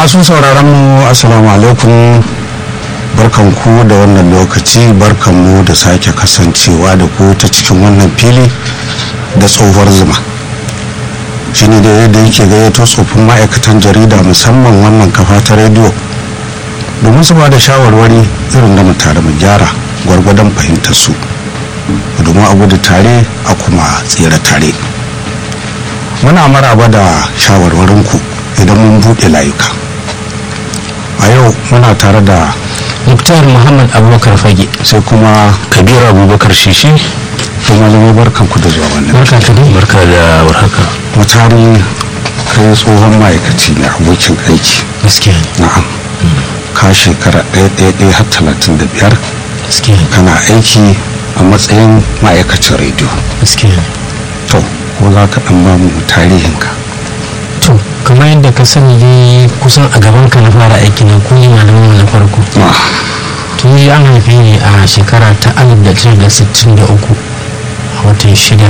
masu sauraron mu assalamu alaikum barkan ku da wannan lokaci barkan mu da sake kasancewa da ku ta cikin wannan fili da tsohuwar zuma shine da yadda yake gayyato tsofin ma'aikatan jarida musamman wannan kafa ta rediyo domin su ba da shawarwari irin da mu tare mu gyara gwargwadon fahimtar su domin a gudu tare a kuma tsere tare muna maraba da shawarwarinku idan mun buɗe layuka a yau muna tare da muktar muhammad abubakar fage sai kuma kabir abubakar shishi kuma zama barkan ku da zuwa wannan barka ka dai barka da warhaka mutane kai tsohon ma'aikaci ne abokin aiki gaskiya ne na'am ka shekara ɗaya ɗaya ɗaya har talatin da biyar gaskiya ne kana aiki a matsayin ma'aikacin rediyo gaskiya ne to ko za ka ɗan ba mu tarihinka to kamar yadda ka sani dai kusan a gaban ka na fara aiki na ku ne malamin na farko Ah, tun yi an haife ni a shekara ta 1963 a watan shida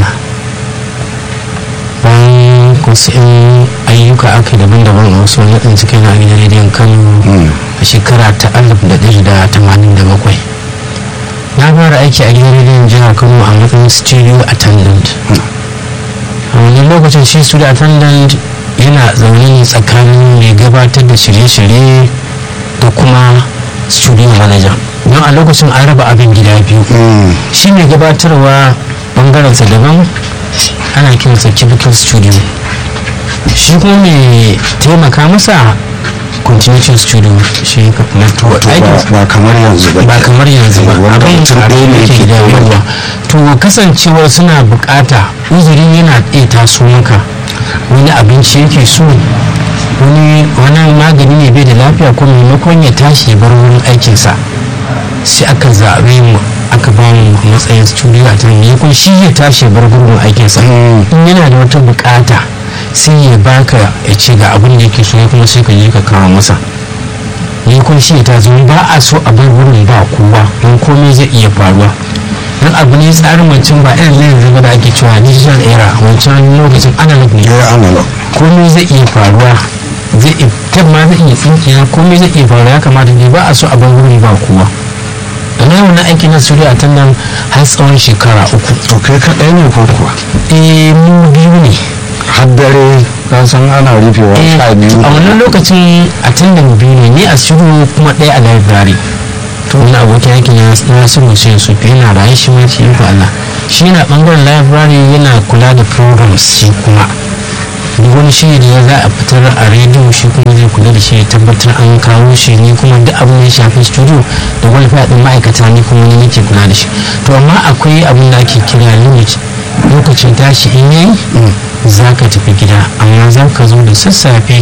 bayan wasu 'yan ayyuka aka yi daban-daban a wasu wani ɗin cikin a gidan rediyon kano mm, a shekara ta 1987 na fara aiki a gidan rediyon jihar kano a matsayin studio attendant a wannan lokacin shi studio attendant yana zaune ne tsakanin mai gabatar da shirye-shirye da kuma studio manager don a lokacin an raba abin gida biyu mm, shi mai gabatarwa bangarensa daban ana kiransa cubicle studio shi kuma mai taimaka masa continuation studio shi wato ba- aikinsa ba kamar yanzu ba ba kamar yanzu ba wanda abin mutum ɗaya ne yake ke da yawa to kasancewar suna bukata uzuri yana iya taso maka wani abinci yake so wani wani magani ne bai da lafiya ko maimakon ya tashi ya bar wurin aikinsa sai aka zaɓe mu aka ba mu matsayin studio a tun maimakon shi ya tashi ya bar gurbin aikinsa Mm. in yana da wata bukata sai ya baka ya ce ga abin da yake so ya kuma sai ka je ka kawo masa ni kun shi ta zo ba a so a bar wurin ba kowa don komai zai iya faruwa don abu ne tsarin wancan ba irin na yanzu ba da ake cewa digital era wancan lokacin analog ne ya analog komai zai iya faruwa zai iya tab ma zai iya tsinkiya komai zai iya faruwa ya kamata ne ba a so a bar wurin ba kowa da na yau na aiki na studio a tannan har tsawon shekara uku to kai kaɗai ne ko kuwa eh mu biyu ne har dare ka san ana rufewa Eh, sha biyu a wannan lokacin a tandan biyu ne ni a studio kuma ɗaya a library to wani abokin aiki na na su musu yin sufi yana raye shi ma shi fa Allah shi yana bangaren library yana kula da programs shi kuma duk wani shiri da za a fitar a rediyo shi kuma zai kula da shi ya tabbatar an kawo shi ni kuma duk abin da ya shafi studio da wani faɗin ma'aikata ni kuma ni nake kula da shi to amma akwai abin da ake kira limit lokacin tashi in yayi za ka tafi gida amma za ka zo da sassafe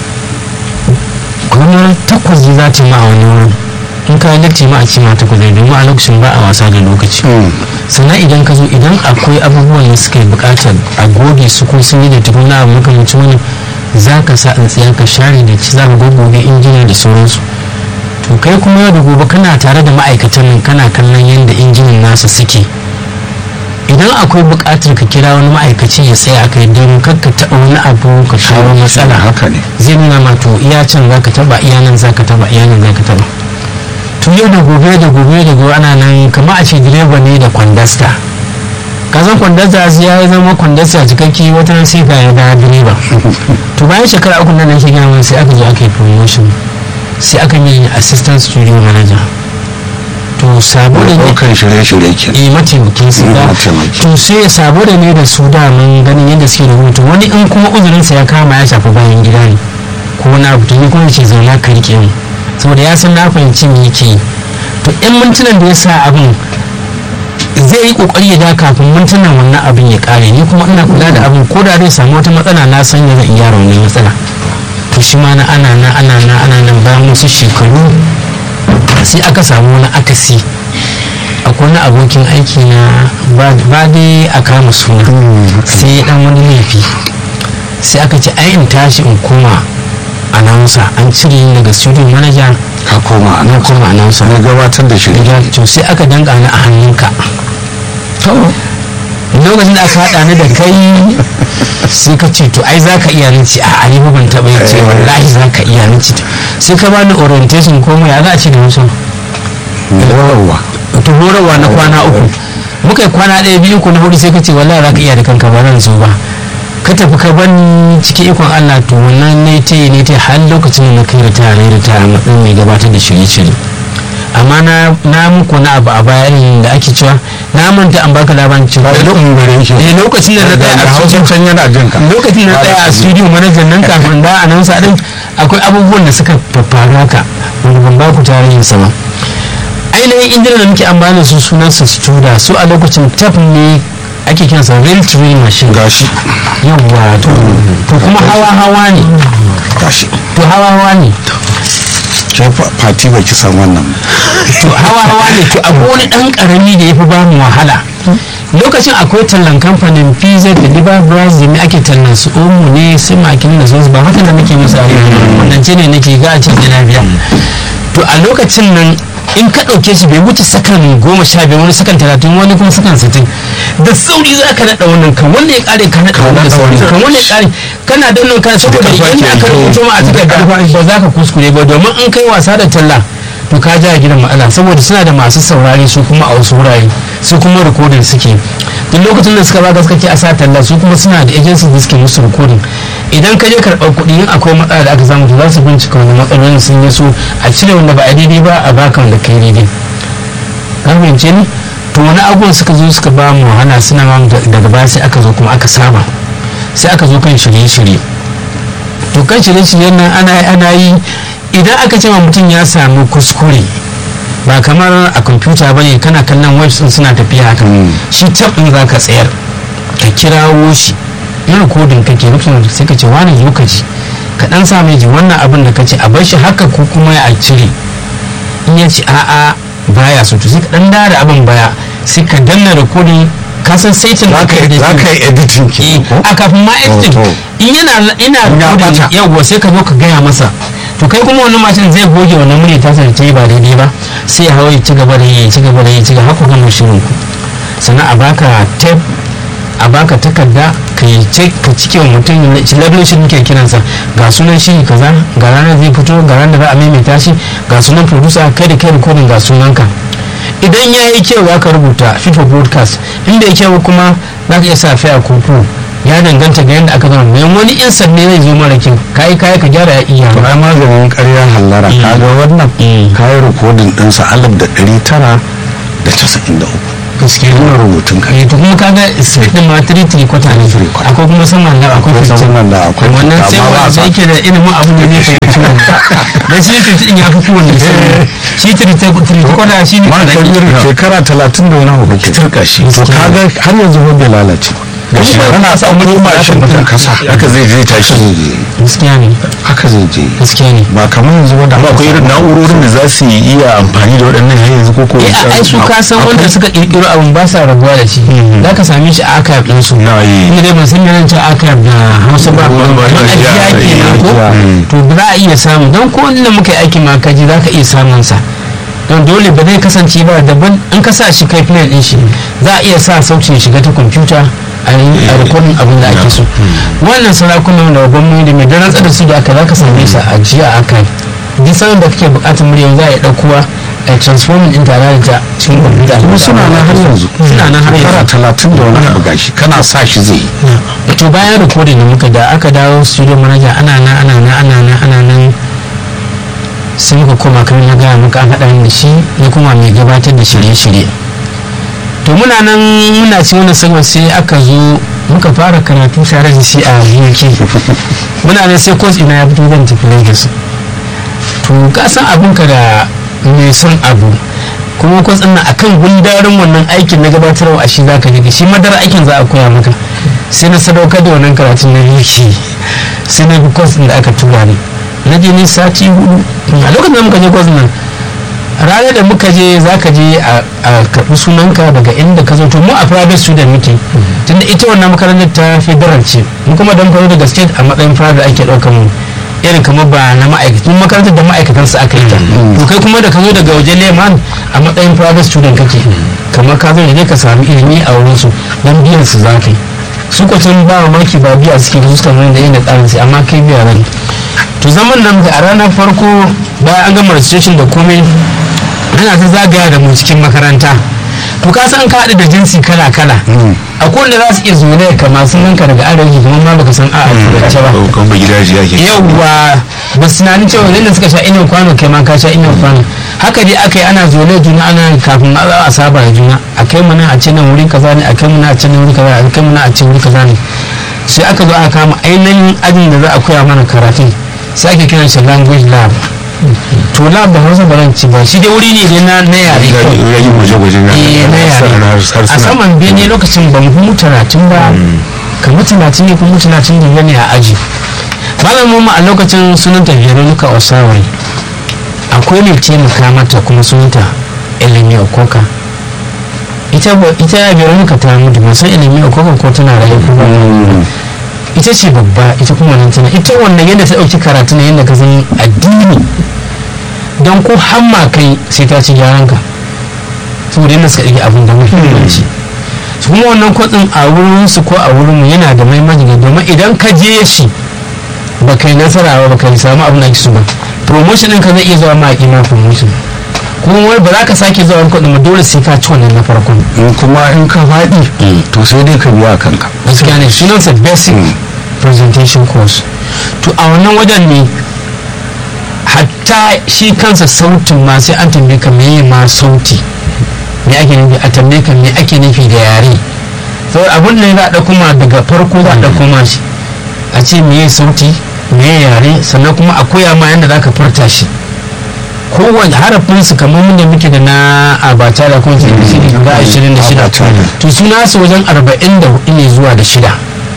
kuma takwas za ta ma a wani wurin in ka latti ma a ce ma takwas ne domin a lokacin ba a wasa da lokaci Mm. sannan idan ka zo idan akwai abubuwan da suka yi bukatar a goge su ko sun yi da tukuna abu makamancin wani za ka sa in tsaya ka share da ci za ka gogoge injina da sauransu to kai kuma yau da gobe kana tare da ma'aikatan nan kana kallon yadda injinan nasu suke idan akwai bukatar ka kira wani ma'aikaci ya tsaya kai don kar ka taɓa wani abu ka kawo matsala haka ne zai nuna ma to iya can za ka taba iya nan za ka taba iya nan za ka taba to yau da gobe da gobe da gobe ana nan kama a ce direba ne da kwandasta kasan kwandasta sai ya zama kwandasta cikakke wata nan sai ka ya da direba to bayan shekara uku nan shi gina sai aka zo aka yi promotion sai aka yi assistant studio manager to sabo da ne ɗaukan shirye-shirye ke eh mataimakin su Mm, da mataimaki. to sai ya sabo da ne da su da mun ganin yadda suke da hutu wani in kuma uzurinsa ya kama ya shafi bayan gida ne ko wani abu to ni kuma ce zauna ka rike mu saboda ya san na fahimci me yake yi to in mintunan da ya sa abin zai yi kokari ya da kafin mintunan wannan abin ya kare ni kuma ina kula da abin ko da zai samu wata matsala na san ya zan iya gyara wannan matsala to shi ma na ana na ana na ana nan bayan wasu shekaru sai aka samu wani akasi akwai wani abokin aiki na ba ba dai a kama suna sai ya dan wani laifi sai aka ce ai in tashi in koma announcer an cire ni daga studio manager ka koma a na nan koma announcer na gabatar da shirye to sai aka danka ni a hannunka lokacin da aka haɗa ni da kai sai ka ce to ai za ka iya ni ce a ni ban taɓa yin ce wallahi za ka iya ni ce sai ka bani orientation ko ya za a ce da musu horarwa to horarwa na kwana uku muka yi kwana ɗaya biyu ko na hudu sai ka ce wallahi za ka iya da kanka ba zan zo ba ka tafi ka ban cikin ikon Allah to wannan ne ta ne ta har lokacin da na kai ritaya ne ritaya a matsayin mai gabatar da shirye-shirye amma na na muku na abu a bayan da ake cewa na manta an baka labarin cewa lokacin gare shi eh lokacin da na tsaya da a hausa studio can yana jin ka lokacin da na tsaya a studio manajan nan kafin da a nan sadin akwai abubuwan da suka faru haka wanda ban ba ku tarihin sa ba ainihin injina da muke amfani da su sunan su studa su a lokacin tap ne ake kiransa real train machine gashi yawwa to to kuma hawa hawa ne gashi to hawa hawa ne ke fa- fati ba ki san wannan to hawa hawa ne to akwai wani dan karami da ya fi bamu wahala lokacin akwai tallan kamfanin pz da liba brazil ne ake tallan su omu ne su makin da su ba haka da nake musu a wannan ce ne nake ga a cikin na biya to a lokacin nan in ka ɗauke shi bai wuce sakan goma sha biyar wani sakan talatin wani kuma sakan sittin da sauri za ka naɗa wannan kan wanda ya ƙare ka naɗa wannan da sauri kan wanda ya ƙare kana dannan kan saboda idan aka rubuto ma a takarda ba za ka kuskure ba domin in kai wasa da talla to ka ja gidan ma'ana saboda suna da masu saurari su kuma a wasu wurare su kuma rikodin suke duk lokacin da suka ba suka ke a sa talla su kuma suna da agency da suke musu rikodin idan ka je karɓar kuɗi in akwai matsala da aka samu to za su bincika wani matsalolin sun yi su a cire wanda ba a daidai ba a baka wanda kai daidai ka fahimce ni to wani abubuwan suka zo suka ba mu wahala suna ma daga baya sai aka zo kuma aka saba sai aka zo kan shirye-shirye to kan shirye-shiryen nan ana ana yi idan aka ce ma mutum ya samu kuskure ba kamar a kwamfuta ba ne kana kallon webs din suna tafiya haka shi tab din za ka tsayar ka kirawo shi in rikodin kake lokacin da sai ka ce wani lokaci ka dan sa mai ji wannan abin da ka ce a bar shi haka ko kuma ya cire in ya ce a'a baya so to sai ka dan dara abin baya sai ka danna rikodin ka san saitin za ka yi za ka yi editing Eh, ke ko a kafin ma editing to. in yana ina ya recording bata. yawwa sai ka zo ka gaya masa to kai kuma wannan mashin zai goge wannan murya ta sa ta yi ba daidai ba sai ya hawa ya ci gaba da yi ya ci gaba da yi ya ci gaba haka gama shirin ku sannan a baka tape a baka takarda ka yi ce ka cike wa mutum labelin shi muke kiransa ga sunan shi kaza ga ranar zai fito ga ranar da za a maimaita shi ga sunan producer kai da kai recording ga sunanka idan ya yi kyau za ka rubuta fifa broadcast inda ya kyau kuma za ka iya sa fiya koko ya danganta ga yadda aka zama bayan wani insan ne zai zo mara kyau kayi kayi ka gyara ya iya to ai maganin ƙarya hallara Mm. kaga wannan Mm. kayi rikodin ɗinsa alif da ɗari tara da casa'in da uku gaskiya wannan rubutun ka eh to kuma kaga speed din ma 3 3 kwata ne Three quarter. akwai kuma saman da akwai Akwai 15 saman da akwai wannan 15, sai amma ba wanda sa- yake da ilimin abin da zai fahimci wannan dan shi 50 din ya fi kowanne sai shi 3 3 kwata shi ne ma kadan kabir shekara talatin da wani abu kake turka shi to Gaskiya. kaga har yanzu ba bai lalace Gashi ba- kana sa wani mashin ɗin kasa haka zai je tashi gaskiya ne haka zai je gaskiya ne ba kamar yanzu ba da amma akwai irin na'urorin da za su iya amfani da waɗannan har yanzu ko ko eh a ai su ka san wanda suka kirkiro abin ba sa rabuwa da shi za ka same shi a archive din su na yi ni dai ban san yaran ta archive da Hausa ba Wani ba amma ya- ajiya ya- kenan ko ya- to ba za a iya samu don ko inda muka yi aiki ma kaji za ka iya samun sa don dole ba zai kasance ba daban in ka sa shi kai play din shi za a iya sa sautin shiga ta kwamfuta a yi a rikodin abin da ake so wannan sarakunan da gwamnati da mai da rantsar da su da aka za ka same sa a jiya a kai duk sanin da kake bukatar murya za a yi ɗaukowa a transforming din tare da ta cikin kwamfuta kuma suna nan har yanzu suna nan har shekara yanzu talatin da wani abu gashi kana sa shi zai yi to bayan rikodin da muka da aka dawo studio manager ana nan ana nan ana nan ana nan sai muka koma kamar na gaya muka an haɗa ni da shi na kuma mai gabatar da shirye-shirye to muna nan muna ci wani sabon sai aka zo muka fara karatu tare da shi a UK muna nan sai course ina ya fito zan tafi Lagos to ka san abin ka da mai son abu kuma course ɗin nan akan gundarin wannan aikin na gabatarwa a shi zaka je shi madara aikin za a koya maka sai na sadaukar da wannan karatun na UK sai na bi course ɗin da aka tura ni na je ni sati hudu a lokacin da muka je course nan ranar da muka je za ka je a a karɓi sunanka daga inda ka zo to mu a private student muke tunda ita wannan makarantar ta federal ce mu kuma dan faro daga state a matsayin private ake ɗaukar mu irin kamar ba na ma'aikatan makarantar da ma'aikatan su aka yi ta to kai kuma da ka zo daga wajen leman a matsayin private student kake kamar ka zo ne ka sami ilimi a wurin su don biyan su za ka yi su kwacin ba maki ba biya suke da suka nuna da yin da tsarin sai amma kai biya ran to zaman nan da a ranar farko bayan an gama registration da komai ana ta zagaya da mu cikin makaranta to ka san ka haɗu da jinsi kala kala akwai wanda za su iya zuwa ka masu nanka daga arewa kuma ma baka san a afirka ba kan ba gidaje ake yawwa ba su tunanin cewa yadda suka sha inon kwano kai ma ka sha inon kwano haka dai aka yi ana zole juna ana kafin a a saba da juna a kai mana a ce nan wurin kaza ne a kai mana a ce nan wurin kaza ne a kai mana a ce wurin kaza ne sai aka zo aka kama ainihin ajin da za a koya mana karatun sai ake kiran shi language lab to lab da hausa ba zan ci ba shi dai wuri ne dai na na yare kawai ya yi gwaje-gwaje na eh na yare a saman bene lokacin ban mu talatin ba kamar talatin ne kuma talatin da biyar ne a aji malamin mu a lokacin sunanta veronica osawai akwai ne taimaka mata kuma sunanta elemi okoka ita ba- ita veronica ta mutu ba san elemi okoka ko tana raye ko ba ita ce babba ita kuma nan tana ita wannan yadda ta ɗauki karatu ne yadda ka san addini don ko hamma kai sai ta ci gyaran ka saboda yadda suka ɗauki abin da muhimmanci su kuma wannan kwatsin a wurin su ko a wurin mu yana da muhimmanci ne domin idan ka je shi ba kai nasara ba ba kai samu abin da ake so ba promotion ɗin ka zai iya zuwa ma a kima promotion kuma wani ba za ka sake zuwa wani kwatsin ba dole sai ka ci wannan na farkon in kuma in ka faɗi to sai dai ka biya kanka gaskiya ne sunansa basic presentation course to a wannan wajen ne hatta shi kansa sautin ma sai an tambaye ka meye ma sauti me ake nufi a tambaye ka me ake nufi da yare saboda abin da za a ɗauko ma daga farko za a ɗauko ma shi a ce meye sauti meye yare sannan kuma a koya ma yadda za ka furta shi kowane harafin su kamar mun da muke da na abata da kuma sai guda ashirin da shida to suna su wajen arba'in da hudu ne zuwa da shida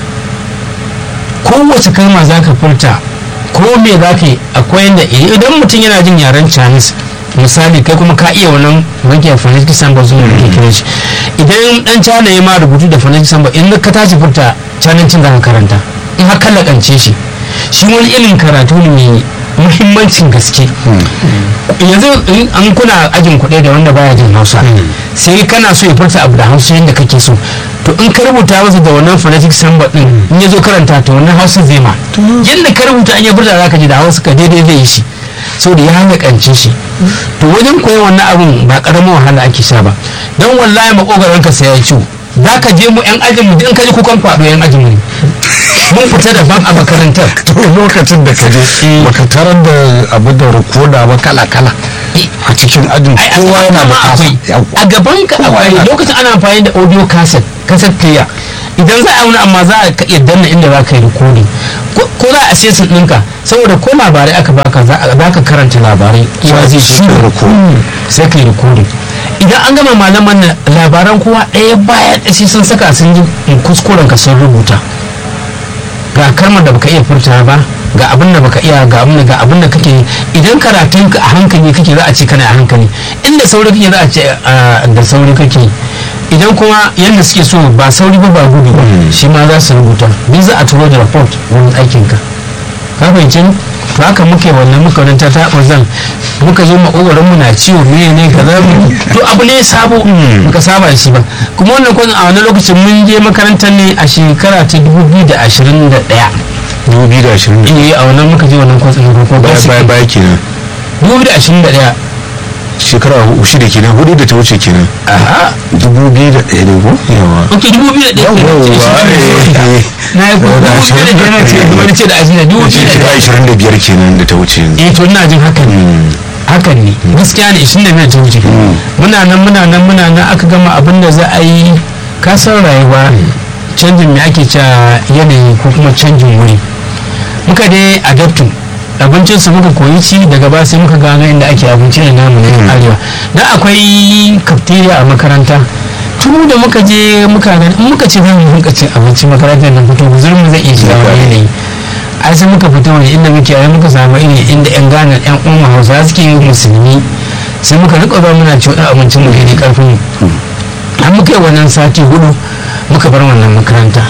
kowace kalma za ka furta ko me za ka yi akwai yadda idan mutum yana jin yaren chinese misali kai kuma ka iya wannan wanke phonetic samba zuwa da ke kiran shi idan dan cana ya ma rubutu da phonetic samba in ka tashi furta canancin za ka karanta in har lakance shi shi wani irin karatu ne mai muhimmancin gaske yanzu in an kuna ajin kuɗi da wanda baya jin hausa sai kana so ya furta abu da hausa yadda kake so to in ka rubuta masa da wannan phonetic samba din in ya zo karanta to wannan hausa zai ma yadda ka rubuta an ya furta za ka ji da hausa ka daidai zai yi shi so da ya halakance shi to wajen koyon wannan abun ba karamin wahala ake sha ba don wallahi makogaran ka sai ya ciwo za ka je mu yan ajin mu in ka ji kukan kwado yan ajin mu ne mun fita daban a makarantar to lokacin da ka je baka tarar da abu da rikoda ba kala kala a cikin ajin ai kowa yana da kasa akwai a gaban ka akwai lokacin ana amfani da audio cassette cassette player idan za a wani amma za a ka iya danna inda za ka yi recording ko ko za a sesin ɗinka saboda ko labarai aka baka za a- za ka karanta labarai kowa zai shi da recording. sai ka yi recording idan an gama malaman nan labaran kowa ɗaya baya ɗaya sai sun saka sun yi kuskuren ka sun rubuta ga kalmar da baka iya furta ba ga abin da baka iya ga abin da ga abin da kake yi. idan karatun ka a hankali kake za a ce kana a hankali inda sauri kake za a ce ah, da sauri kake yi. idan kuma yadda suke so ba sauri ba ba gudu ba shi ma za su rubuta duk za a turo da report wurin aikin ka ka fahimci ni? to haka muke wannan muka wani ta taɓa zan muka zo makogaron mu na ciwo me ne ka za mu to abu ne sabo muka saba da shi ba kuma wannan kwanan a wani lokacin mun je makarantar ne a shekara ta 2021 dubu biyu da ashirin da eh a wannan muka je wannan kwanan ko baya baya baya kenan 2021 shekara hu- shida kenan hudu da ta wuce kenan aha dubu biyu da ɗaya ne ko yawa ok 2021 na yi kuma Da 2021 ce wani ce da ashirin da shekara 2021 ashirin da biyar kenan da ta wuce yanzu eh to ina jin hakan ne hakan ne gaskiya ne 25 ta wuce muna nan muna nan muna nan aka gama abin da za a yi kasar rayuwa canjin me ake cewa yanayi ko kuma canjin wuri muka dai adaptin abincin su muka koyi ci daga ba sai muka gano inda ake abinci da namu na arewa dan akwai cafeteria a makaranta tun da muka je muka gani in muka ce za mu rinka cin abinci makarantar nan fito guzurin mu zai iya shiga wani yanayi ai sai muka fito wani inda muke ai muka samu iri inda yan gana yan umma hausa suke yin musulmi sai muka rika zuwa muna ci wani abincin mu daidai karfin mu har muka yi wannan sati hudu muka bar wannan makaranta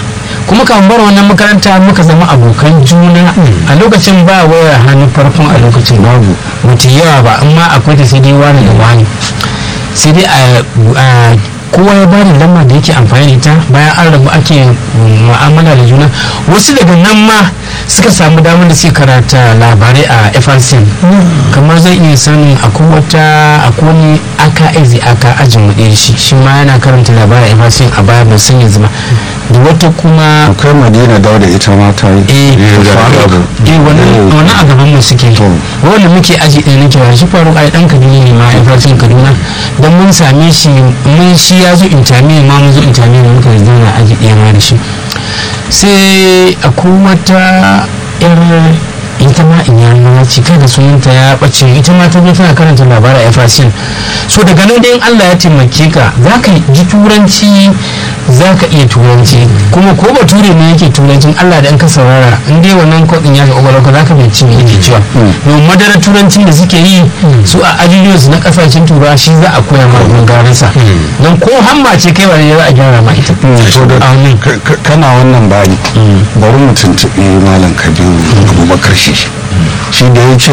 kuma kan bar wannan makaranta muka zama abokan juna a lokacin ba wayar hannu farkon a lokacin babu mutu yawa ba amma akwai ta sai dai wani da wani sai dai a kowa ya bada lamba da yake amfani da ita bayan an rabu ake mu'amala da juna wasu daga nan ma suka samu damar da suke karata labarai a FRCN kamar zai iya sanin akwai wata akwai wani aka ezi aka ajin mu ɗaya shi shi ma yana karanta labarai a FRCN a baya ban san yanzu ba da wata kuma akwai madina dauda ita ma ta yi eh eh wannan wannan a gaban mu suke wanda muke aji ɗaya nake wa shi faru ai dan Kaduna ne ma FRCN Kaduna dan mun same shi mun shi ya zo intami ma mun zo intami ne muka zauna aji ɗaya ma da shi sai akwai wata yar ita ma in ya ce kai da sunanta ya bace ita ma ta tana karanta labarai a FRCN so daga nan dai Allah ya taimake ka za ka ji turanci za ka iya turanci kuma ko bature ne yake turancin Allah da in ka saurara in dai wannan kodin ya ga kwakwalwarka za ka binci me yake cewa domin madara turancin da suke yi su a ajiyoyinsu na kasashen turawa shi za a koya ma gungarinsa don ko hamma ce kai ba za a gyara ma ita kana wannan bani bari mu tuntuɓi malam kabiru abubakar shi shi da ya ce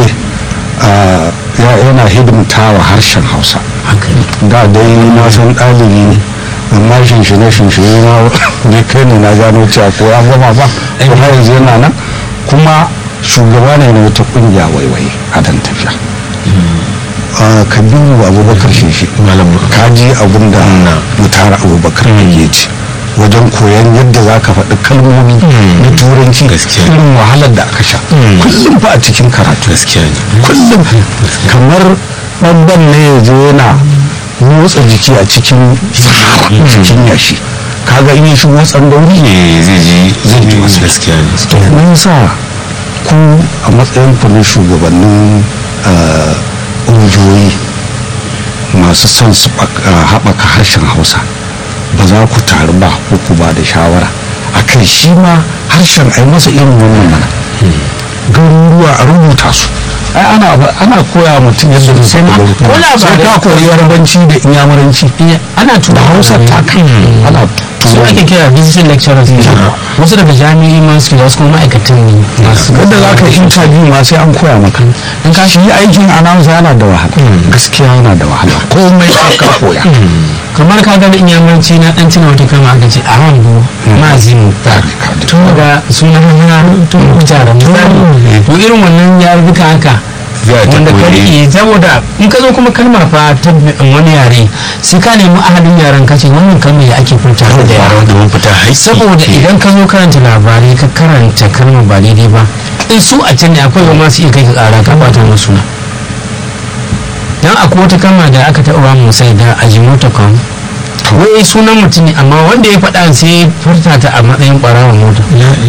yana hidimta wa harshen hausa da dai na san ɗalibi ne amma shinshine shinshine na ne kai ne na gano cewa ko ya gama ba ko har yanzu yana nan kuma shugaba ne na wata kungiya waiwai a dan tafiya kabiru abubakar shi ka ji abin da mutara abubakar ya ce wajen koyon yadda za ka faɗi kalmomi na turanci irin wahalar da aka sha kullum ba a cikin karatu kullum kamar ɓanban ne ya zo yana motsa jiki a cikin cikin yashi kaga in yi shi motsan dauri ne zai ji zai ji wasu gaskiya ne mun sa ku a matsayin ku na shugabannin ƙungiyoyi masu son su haɓaka harshen hausa ba za ku taru ba ko ku ba da shawara a kan shi ma harshen ai masa irin wannan mana garuruwa a rubuta su ai ana ana koya mutum yadda zai sai ko sai ka koyi yarabanci da inyamuranci ana da tura hausa ta kan ana su ake kira visiting lecturers ne wasu daga jami'i ma suke da wasu kuma ma'aikatan ne masu wanda za ka interview ma sai an koya maka in ka shi aikin announcer yana da wahala gaskiya yana da wahala komai sai ka koya kamar ka ga in yamanci na dan tuna wata kama aka ce a hannu mazimu to ga sunan hanya to jaran misali to irin wannan ya rubuta haka Za ta wanda ka koyi. rike saboda in ka zo kuma kalma fa ta wani yare sai ka nemi ahadin yaren ka ce wannan kalmar ya ake furta da yaren domin fita haƙƙi saboda idan ka zo karanta labarai ka karanta kalmar ba daidai ba in su a can ne akwai ba masu iya kai ka kara ka bata musu na dan akwai wata kalma da aka taɓa ba mu sai da ajimota kan wai sunan mutum ne amma wanda ya faɗa sai ya furta ta a matsayin ɓarawar mota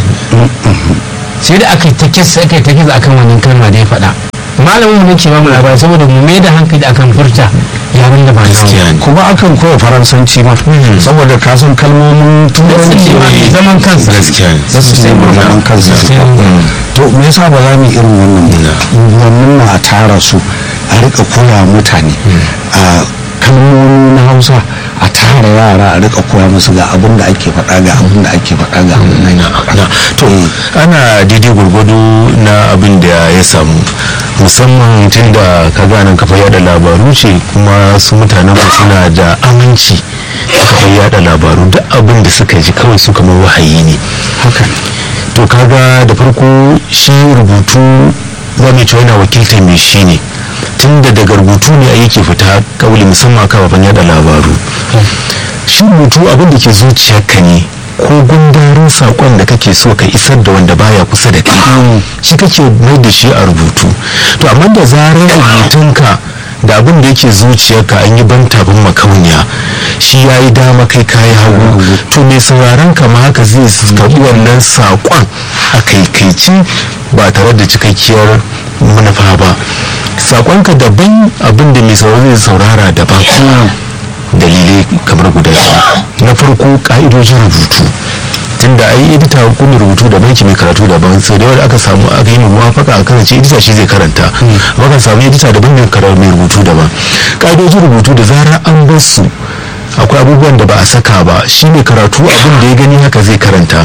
sai da aka yi ta kisa aka yi ta kisa akan wannan kalma da ya faɗa malamin mu ne ke ba mu labari saboda mu mai da hankali akan furta yaren da ba gaskiya namu ne kuma akan koya faransanci ma saboda ka san kalmomin turanci ba mai zaman kansa gaskiya ne za su sai zaman kansu to me yasa ba za mu yi irin wannan ba wannan na a tara su a rika koya mutane a kalmomi na hausa a tara yara a rika koya musu ga abin da ake faɗa ga abin da ake faɗa ga abin da ake faɗa to ana daidai gwargwado na abin da ya samu musamman tun da ka ganin kafa yada labaru ce kuma su mutanen mu suna da aminci da kafa yada labaru duk abin da suka ji kawai su kamar wahayi ne haka to kaga da farko shi rubutu za mu ce yana wakiltar mai shi ne tun da daga rubutu ne a yake fita kauli musamman kafafen yada labaru shi rubutu abin da ke zuciyarka ne ko gundarin saƙon da kake so ka isar da wanda baya kusa da kai shi kake mai da shi a rubutu to amma da zarar rubutunka da abin da yake zuciyarka an yi ban tabin makauniya shi ya yi dama kai kayi hagu to mai sauraron ka ma haka zai karɓi wannan saƙon a kaikaici ba tare da cikakkiyar manufa ba saƙonka daban abin da mai sauraro zai saurara daban dalilai kamar guda biyu na farko ka'idojin rubutu tunda ai edita hukumar rubutu da banki mai karatu daban sai da yawa aka samu aka yi muwafaka a karance edita shi zai karanta amma kan samu edita daban mai karatu mai rubutu daban ka'idojin rubutu da zarar an bar su akwai abubuwan da ba a saka ba shi mai karatu abin da ya gani haka zai karanta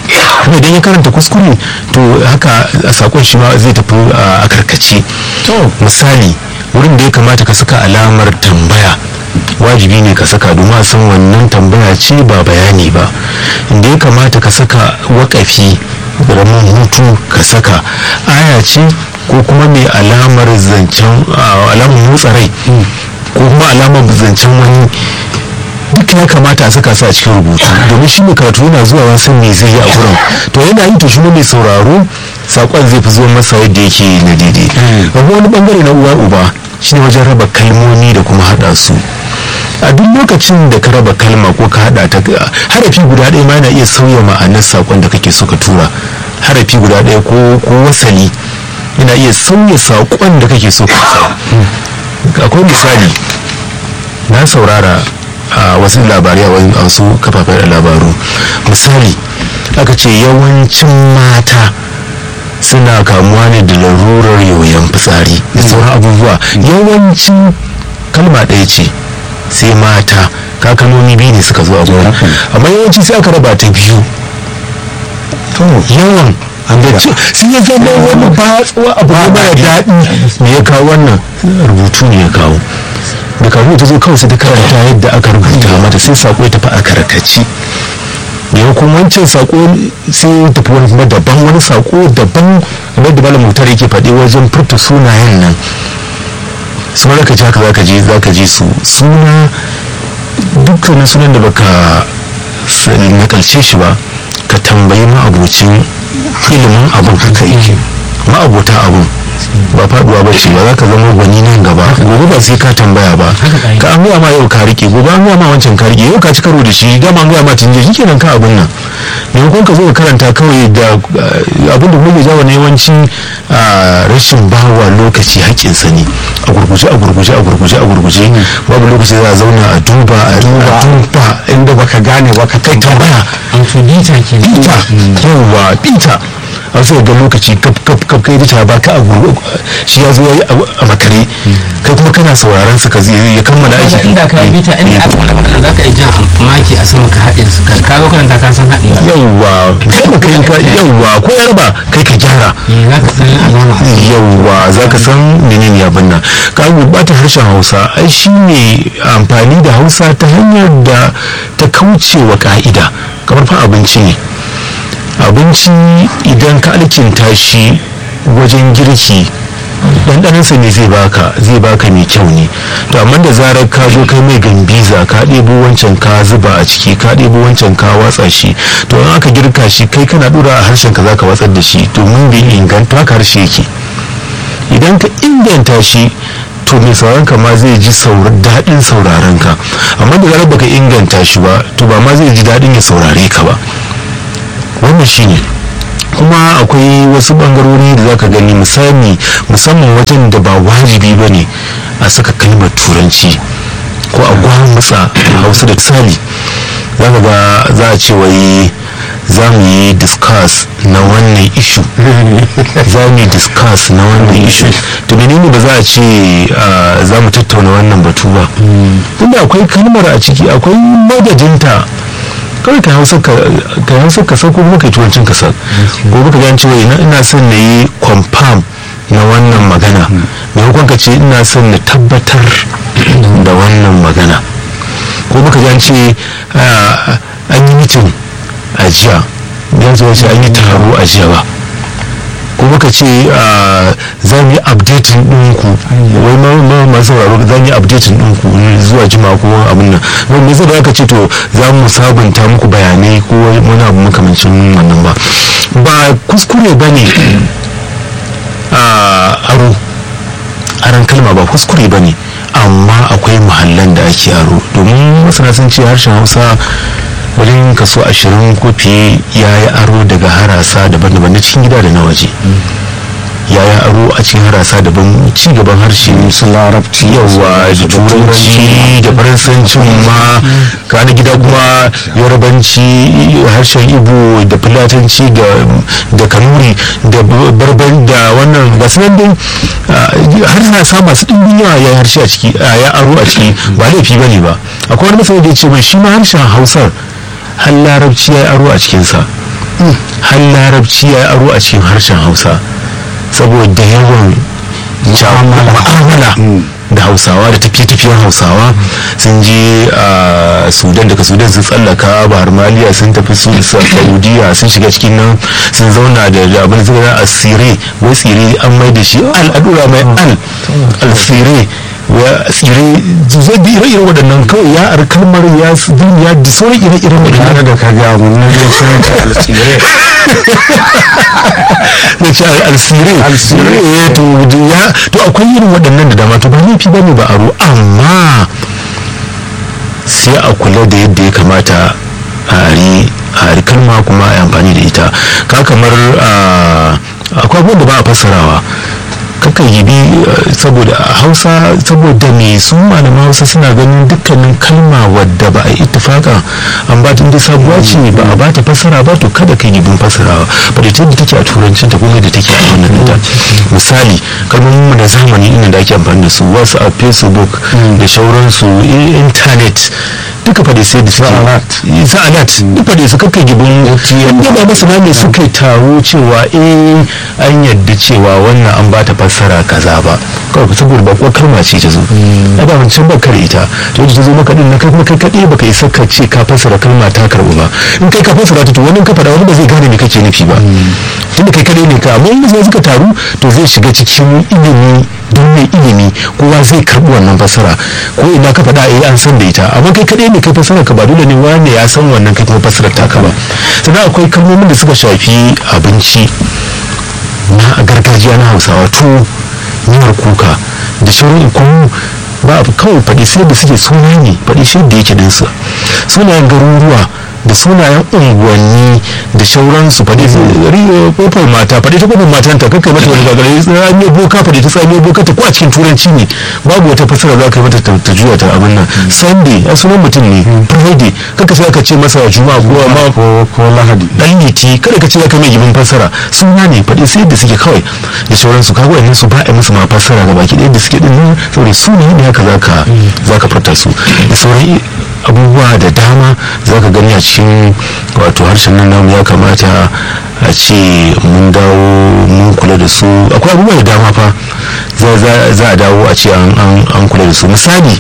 kuma idan ya karanta kuskure to haka a sakon shi ma zai tafi a karkace misali wurin da ya kamata ka saka alamar tambaya wajibi ne ka saka domin a san wannan tambaya ce ba bayani ba inda ya kamata ka saka wakafi ramin hutu ka saka aya ce ko kuma mai alamar zancen alamar motsa rai ko kuma alamar zancen wani duk ya kamata a saka su a cikin rubutu domin shi mai karatu yana zuwa wasan me zai yi a gurin to yana yi to shi mai sauraro sakon zai fi zuwa masa yadda yake na daidai babu wani bangare na uwa uba shine wajen raba kalmomi da kuma hada su a duk lokacin da ka raba kalma ko ka hada ta harafi guda ɗaya ma yana iya sauya ma'anar sakon da kake so ka tura harafi guda ɗaya ko ko wasali yana iya sauya sakon da kake so ka akwai misali na saurara a wasu labarai a wasu kafafen labaru misali aka ce yawancin mata suna kamuwa ne da larurar yoyon fitsari da sauran abubuwa yawancin kalma ɗaya ce sai mata kakanoni biyu ne suka zo a gurin amma yawanci sai aka raba ta biyu yawan da sun ya zama wani batsuwa abu ne mara daɗi me ya kawo wannan rubutu ne ya kawo da kawo ta zo kawai sai ta karanta yadda aka rubuta mata sai sako ya tafi a karkaci yau kuma wancan sako sai tafi wani kuma daban wani sako daban kamar da malam mutar yake faɗi wajen furta sunayen nan su ka ji haka zaka ji zaka ji su suna dukkanin sunan da baka nakalce shi ba ka tambayi ma'abocin ilimin abin haka yake ma'abota abin ba faduwa ba ce ba za ka zama gwani nan gaba gobe ba sai ka tambaya ba ka an gaya ma yau ka rike gobe an gaya ma wancan ka rike yau ka ci karo da shi dama an gaya ma tun shi kenan ka abin nan maimakon ka zo ka karanta kawai da abin da muke jawo na yawanci rashin bawa lokaci haƙƙinsa ne a gurguje a gurguje a gurguje a gurguje babu lokaci za a zauna a duba a duba inda baka gane ba ka kai tambaya an fi bita ke bita yawa bita an sai ga lokaci kaf kaf kaf kai da ba ka abu shi ya zo yayi a makare kai kuma kana sauraron sa ka ya kammala aiki inda ka yi bita inda aka wani magana za ka yi jan maki a sama ka haɗe su ka zo karanta ka san haɗe yawwa kuma kai ka yawwa ko yarba kai ka gyara za ka san alama yawwa za ka san menene abin nan ka gurɓata harshen hausa ai shi ne amfani da hausa ta hanyar da ta kauce wa ka'ida kamar fa abinci ne abinci idan ka alkinta shi wajen girki ɗanɗanansa ne zai baka zai baka mai kyau ne to amma da zarar ka zo kai mai gambiza ka ɗebo wancan ka zuba a ciki ka ɗebo wancan ka watsa shi to in aka girka shi kai kana ɗora a harshen ka zaka watsar da shi domin bai inganta haka harshe yake idan ka inganta shi to mai sauran ka ma zai ji daɗin sauraron ka amma da zarar baka inganta shi ba to ba ma zai ji daɗin ya saurare ka ba wannan shine kuma akwai wasu bangarori da zaka gani misali musamman wajen da ba wajibi ba ne a saka kalmar turanci ko a gwamutsa hausa da misali za ka ga za a ce wai za mu yi discuss na wannan ishu za mu yi discuss na wannan ishu to menene ba za a ce za mu tattauna wannan batu ba tunda akwai kalmar a ciki akwai madadinta kawai ka hausa ka hausa ka san ko kuma ka turancin ka san gobe ka gane cewa ina son na yi confirm na wannan magana maimakon ka ce ina son na tabbatar da wannan magana ko baka gane ce an yi mitin a jiya yanzu wace an yi taro a jiya ba ko muka ce za mu yi updating ɗinku wai ma masu sauraro za mu yi updating ɗinku zuwa jima ko abin nan wani zai da aka ce to za mu sabunta muku bayanai ko wani abu makamancin wannan ba ba kuskure ba ne aro aron kalma ba kuskure ba ne amma akwai mahallan da ake aro domin masana sun ce harshen hausa wajen kaso ashirin ko fiye ya yi aro daga harasa daban-daban na cikin gida da na waje ya yi aro a cikin harasa daban ci gaban harshe su larabci yawa da turanci da faransancin ma ka na gida kuma yarabanci harshen ibo da filatanci da kanuri da barban da wannan gasu nan dai harsasa masu ɗimbin yawa ya harshe a ciki ya aro a ciki ba laifi ba ne ba akwai wani masana da ya ce mai shi ma harshen hausar har larabci ya aro a cikinsa har larabci ya aro a cikin harshen hausa saboda yawan ma'amala da hausawa da tafiye-tafiyen hausawa sun je a sudan daga sudan sun tsallaka bahar maliya sun tafi su saudiya sun shiga cikin nan sun zauna da abin da suka a tsire wai tsire an mai da shi al'adura mai al al-tsire ya tsire zai bi ire-ire waɗannan kawai ya ar kalmar ya ya da sauran ire-iren waɗannan da ka ga mun ne sun ta altsire da ce alsire alsire ya to ya to akwai irin waɗannan da dama to ba laifi bane ba aro amma sai a kula da yadda ya kamata a ari a ari kalma kuma a yi amfani da ita ka kamar akwai abubuwan da ba a fassarawa kakan yi bi saboda hausa saboda me su malaman hausa suna ganin dukkanin kalma wadda ba a yi ittifaka an ba tun da sabuwa ce ba a ba ta fassara ba to kada ka yi bin fassarawa ba da da take a turancin ta kuma da take a wannan ɗinta misali kalmomin mu da zamani inda da ake amfani da su wasu a facebook da shauransu internet duka fa da sai da suke sa'alat duka da su kakka gibin yadda ba masana ne suka yi taro cewa eh an yadda cewa wannan an ba ta fassara kaza ba kawai saboda bakuwar kalma ce ta zo a ba wancan ba kare ita to yadda ta zo maka din na kai kuma kai kaɗai baka isa ka ce ka fassara kalma ta karɓu ba in kai ka fassara ta to wani ka faɗa wani ba zai gane me kake nufi ba tunda kai kaɗai ne ka amma in zai suka taru to zai shiga cikin ilimi don mai ilimi kowa zai karɓi wannan fassara ko ina ka faɗa eh an san da ita amma kai kaɗai ne kai fassara ka ba dole ne wanda ya san wannan kai kuma fassarar taka ba sannan akwai kalmomin da suka shafi abinci na gargajiya na hausawa tuwo miyar kuka da shirin kunu ba abu kawai faɗi sai da suke suna ne faɗi shi da yake dinsa sunayen garuruwa da sunayen unguwanni da shauransu faɗi kofar mata faɗi ta kofar matan ta kakai mata wani gagare tsamiyar boka faɗi ta tsamiyar boka ta ko a cikin turanci ne babu wata fasara za ka yi mata ta juya ta abin nan sunday a sunan mutum ne friday kaka sai aka ce masa juma'a ko ma ko lahadi dan liti kada ka ce ya kai mai gibin fassara suna ne faɗi sai da suke kawai da shauransu kaga wannan su ba a musu ma fassara ga baki ɗaya da suke din nan saboda su ne haka zaka zaka furta su da sauran abubuwa da dama za ka gani a cikin wato harshen nan namu ya kamata a ce mun dawo mun kula da su akwai abubuwa da dama fa za a dawo a ce an kula da su misali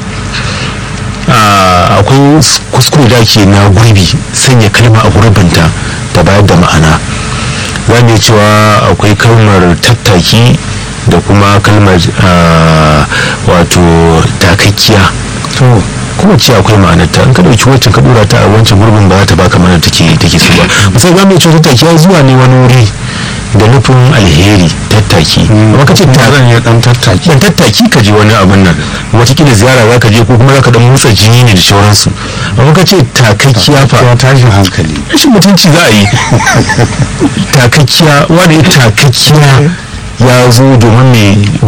akwai kuskure da ke na gurbi sanya kalma a gurbinta ta bayar da ma'ana za mu cewa akwai kalmar tattaki da kuma kalmar wato takakkiya kuma ce akwai ma'anarta in ka ɗauki wacce ka ɗora ta a wancan gurbin ba za ta baka mana take take so ba misali za mu ce tattaki ya zuwa ne wani wuri da nufin alheri tattaki amma ka ce taron ya dan tattaki dan tattaki ka je wani abin nan watakila ziyara za ka je ko kuma za ka dan motsa jini ne da sauransu amma ka ce takakkiya fa ya tashin hankali rashin mutunci za a yi takakkiya wanda ya takakkiya ya zo domin mai